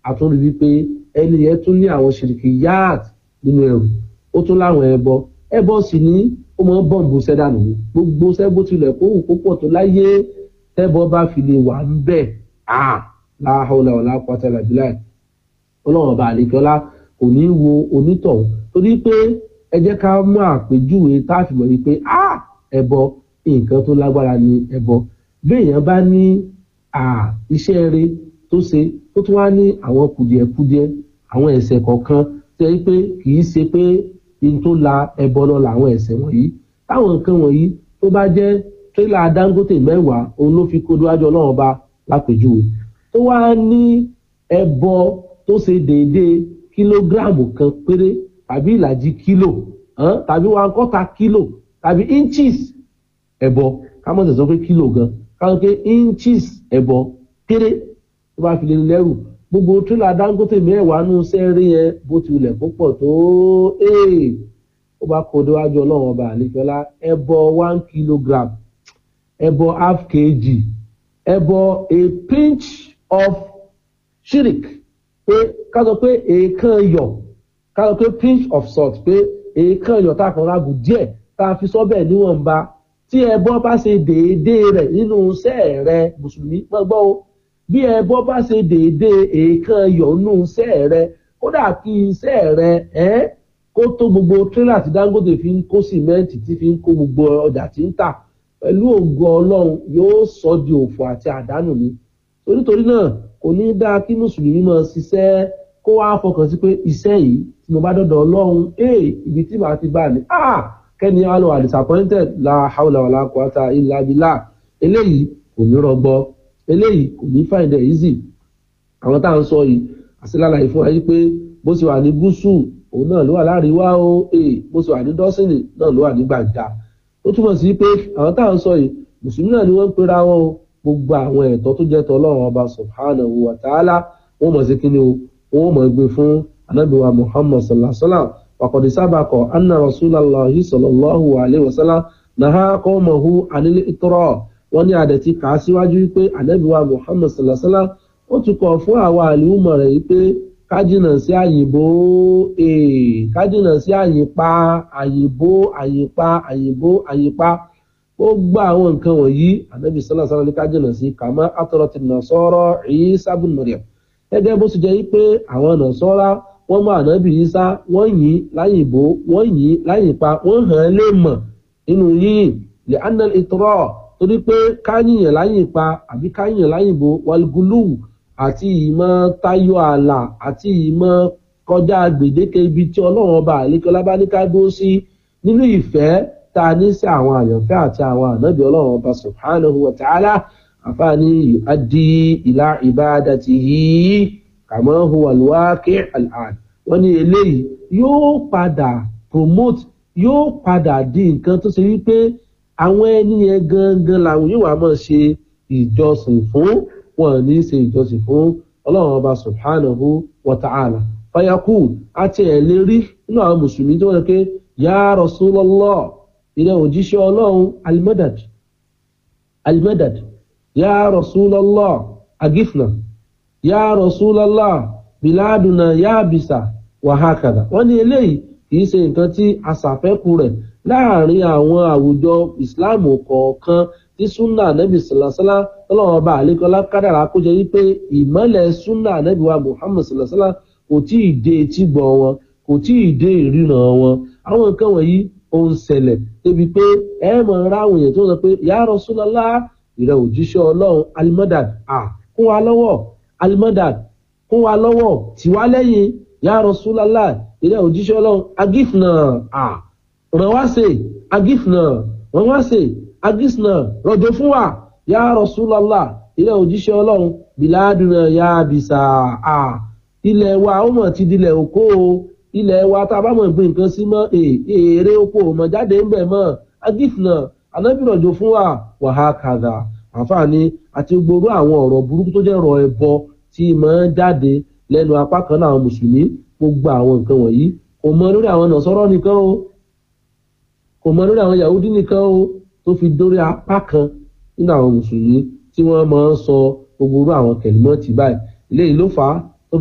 àtúndì wípé ẹni yẹn tún ní àwọn ṣìrìkì yáàt nínú ẹrù ó tún láwọn ẹbọ ẹbọ sì ní ó máa ń bọ̀m̀bù sẹ́dánù ní gbogbo sẹ́bó tilẹ̀ kó wù kó pọ̀ tó láyé tẹ́bọ bá fi lè wà ń bẹ̀ à láhàólà ọ̀la pátálà bíláì ọlọ́run ọba àlekọ́lá kò ní wo onítọ̀hún torí pé ẹ jẹ́ ká mú àpèjúwe tá a fi mọ̀ wípé à ẹbọ nǹkan tó lágbára ni ẹbọ bí èèyàn bá ní iṣẹ́ eré tó ṣe tó tún wá ní àwọn kùdìẹ̀kudiẹ àwọn ẹ̀ṣẹ̀ kọ̀ọ̀kan tẹ́ ẹ pé kì í ṣe pé in tó la ẹbọ lọ làwọn ẹ̀ṣẹ̀ wọ̀nyí táwọn nǹkan wọ̀nyí tó bá jẹ́ tírélà dangote mẹ́wàá òun ló fi kó níwájú ọlọ́run ọba lápèjúwe tó wá ní ẹbọ tó ṣe déédéé kílógíráàmù kan péré tàbí ìlàjì kílò tàbí one quarter kílò tàbí inches ẹbọ kámọ́ tẹ̀sán pé kílò gan káwọn pé inches ẹbọ péré tó bá fi lè lẹ́rù gbogbo tírélà dangote mẹ́wàá nù sẹ́rí yẹn bó ti wulẹ̀ kó pọ̀ tó ó bá kó déwájú ọlọ́run ọba àlejòlá ẹbọ one kilogram ẹbọ half kg ẹbọ a pinch of shirik pé ká sọ pé èèkàn yọ ká sọ pé pinch of salt pé èèkàn yọ tá a kàn rágùn díẹ̀ tá a fi sọ́bẹ̀ níwọ̀nba tí ẹbọ bá ṣe déédéé rẹ̀ nínú iṣẹ́ rẹ̀ mùsùlùmí gbọ́ o bí ẹbọ bá ṣe déédéé èèkàn yọ nínú iṣẹ́ rẹ̀ kódà kí iṣẹ́ rẹ̀ ẹ́ kó tó gbogbo tírélà tí dangote fi ń kó sìmẹ́ǹtì tí fi ń kó gbogbo ọjà tí ń tà pẹ̀lú ògo ọlọ́run yóò sọ di òfò àti àdánù ni torítorí náà kò ní dáa kí mùsùlùmí máa ṣiṣẹ́ kó wá fọkàn sí pé iṣẹ́ yìí tí mo bá dọ̀dọ̀ ọlọ́run ee ibi tí màá ti bá ní ah kẹ́ni á lọ wà disappointed la haula wala quwata illa billah eléyìí kò ní rọgbọ eléyìí kò ní find it easy àwọn tá à ń sọ yìí àṣìláàlàyé fún wa yìí pé bó ṣe wà ní gúúsù òun náà ló wà láàríwá o ee bó ṣe wà ní dọ́sìnì náà ló wà ní gbàgbà ó túmọ̀ sí pé àwọn tá à ń sọ yìí mùsùlùmí náà ni wọ́n ń pera wọn o gbogbo àwọn ẹ̀tọ́ tó jẹ́ tọ́ ọlọ́run ọba subhanahu wa ta'ala wọ́n mọ̀ sí kíni o wọ́n mọ̀ gbé fún anábìwa muhammad sallallahu alayhi wa sallam wàkọ̀dé sábàkọ̀ anna rasulallah sallallahu alayhi wa sallam naha qawmahu anil itra wọ́n ní àdẹ̀tí kà á síwájú wípé anábìwa muhammad sallallahu alayhi wa sallam ó tún kọ̀ fún àwa àlùmọ̀ rẹ̀ wípé kájìnà sí àyìnbó kájìnà sí àyìnpa àyìnbó àyìnpa àyìnbó àyìnpa ó gbọ́ àwọn nǹkan wọ̀nyí ànábì sọ́lá sọ́lá ní kájìnà sí kàmá àtọ̀rọ̀tì nàṣọ́rọ̀ Ìsá bùn Maryam gẹ́gẹ́ bó sì jẹ́ pé àwọn nàṣọ́rá wọ́n mọ ànábì Ìsá wọ́n yìn láyìnbó wọ́n yìn láyìnpa wọ́n hàn án lè mọ̀ nínú yìnyín lè anal ìtọ́rọ̀ torí pé káyìnyàn láyìnpa àbí káyìnyàn láyìnbó wàlgùlù àti ìmọ̀ tayọ ààlà àti ìmọ̀ kọjá gbèdéke ibi tí ọlọ́run ọba àlékọ́lá bá ní ká dúró sí nínú ìfẹ́ tá a ní sí àwọn àyànfẹ́ àti àwọn ànábì ọlọ́run ọba subhanahu wa ta'ala àfààní adi ìlà ibadatihi kama huwa alwaqi al'ad wọ́n ní eléyìí yóò padà promote yóò padà di nǹkan tó ṣe wípé àwọn ẹni yẹn gangan làwọn yóò wá máa ṣe ìjọsìn fún wọn ní ṣe ìjọsìn fún ọlọ́run ọba subhanahu wa ta'ala fayakú àti ẹ̀ lè rí nínú àwọn mùsùlùmí tó wọ́n pé ya Rasulullah ilẹ̀ òjíṣẹ́ ọlọ́run almadad almadad ya Rasulullah agifna ya Rasulullah biladuna yabisa wàhákàdà wọ́n ní eléyìí kìí ṣe nǹkan tí aṣàfẹ́kù rẹ̀ láàrin àwọn àwùjọ ìsìláàmù kọ̀ọ̀kan tí súnà nẹ́bí sàlásálá tọ́lọ́wọ́n ọba àlékọ́lá kádàrá kó jẹ́ wípé ìmọ̀lẹ̀ súnà nẹ́bí wa muhammed sàlásálá kò tí ì dé etí gbọ́ wọn kò tí ì dé ìríran wọn àwọn nǹkan wọ̀nyí ó ń ṣẹlẹ̀ débi pé ẹ mọ̀ ń ráwọn èèyàn tó ń sọ pé ya Rasulullah ìrẹ̀ òjíṣẹ́ ọlọ́run alimọ́dàd à kún wa lọ́wọ́ alimọ́dàd kún wa lọ́wọ́ tiwa lẹ́yìn ya Rasulullah ìrẹ̀ òjíṣẹ́ ọlọ́run agifna à ràn wá sí agifna ràn wá sí agisna rọ̀jò fún wa ya Rasulullah ilẹ̀ òjíṣẹ́ ọlọ́run bìládùnà ya bìsà à ilẹ̀ wa ó mọ̀ ti dilẹ̀ òkó o ilẹ̀ wa tá a bá mọ̀ gbé nǹkan sí mọ́ èrè oko mọ̀ jáde ń bẹ̀ mọ́ agifna anábì rọ̀jò fún wa wàhá kàdà àǹfààní àti gbogbo àwọn ọ̀rọ̀ burúkú tó jẹ́ ọ̀rọ̀ ẹbọ tí mọ̀ ń jáde lẹ́nu apá kan náà àwọn mùsùlùmí gbogbo àwọn nǹkan wọ̀nyí kò mọ lórí àwọn nọ̀sọ́rọ́ nìkan o kò mọ lórí àwọn yahudi nìkan o tó fi dórí apá kan nínú àwọn mùsùlùmí tí wọ́n máa ń sọ gbogbo orú àwọn kẹ̀límọ́ọ̀tì báyìí eléyìí ló fà á